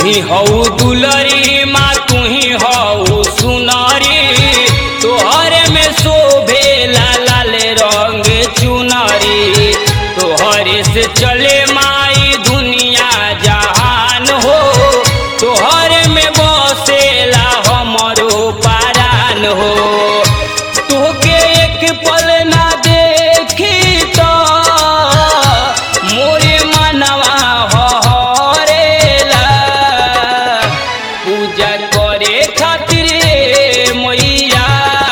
ही हऊ दुलरी माँ तू ही हऊ सुनरी तोहरे में शोभे लाल रंग चुनरी तोहरे से चले माई दुनिया जहान हो तोहरे में बसेला हमरो पारान हो तोहके एक पल ना देखी तो मोरे मनवा हरेला पूजा करे खातिर मैया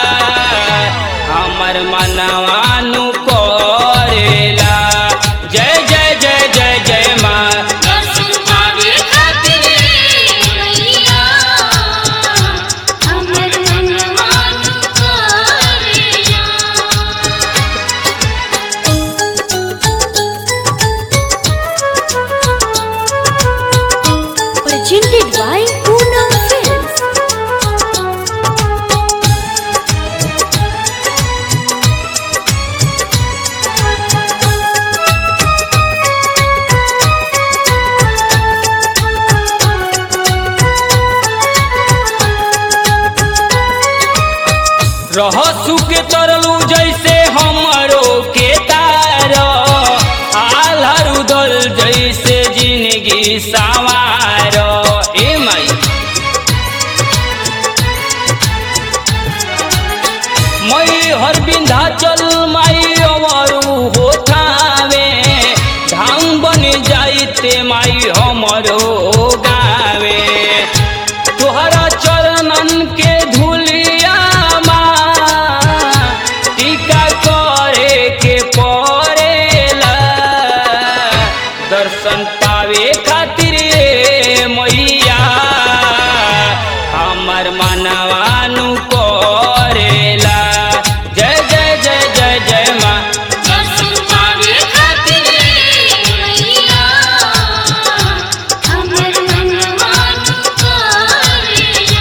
हमर मनवा नु करेला जय जय जय जय जय माँ दर्शन पावे खातिर मैया हमर मनवा तू करेला Presented by Poonam Films. रह सुख तरलू जैसे हमरो के तार आल्हर उदल जैसे जिंदगी सवार ए माई मई हर बिंधाचल माई अवरू होठावे धाम बन जाइते माई हमरो गावे तोहरा चरणन के धुलिया टीका करे के पड़ेला दर्शन पावे खातिर ए मैया हमर मनवानु करेला जय जय जय जय जय माँ दर्शन पावे खातिर मैया हमर मनवा तू करेला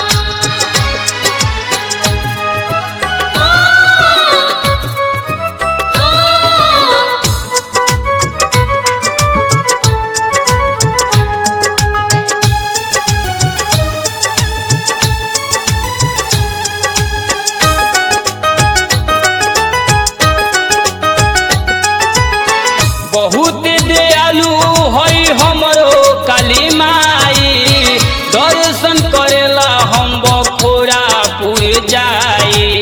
बहुत दयालु हई हमरो काली माई दर्शन करेला हम बखोरापुर जाई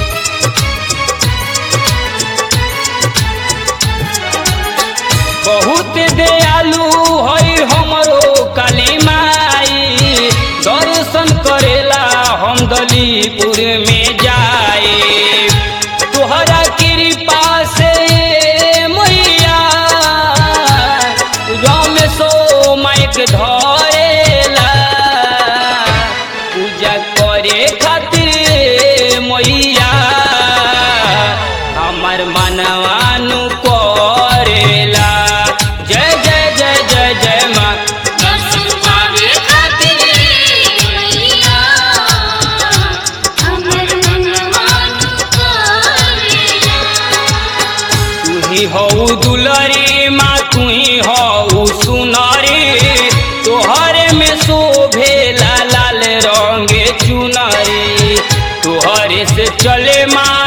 बहुत दयालु हई हमरो काली माई दर्शन करेला हम दलीपुर में जाए तोहरा कृपा से मैया रमेशो माइक धरेला पूजा करे खातिर मैया हमर मनवानु करेला जय जय जय जय जय माँ दर्शन पावे खातिर मैया हमर मनवा तू करेला तू ही हऊ दुलरी माँ तू ही हऊ सुनरी तोहरे में शोभे लाल रंग चुनरी तोहरे से चले माँ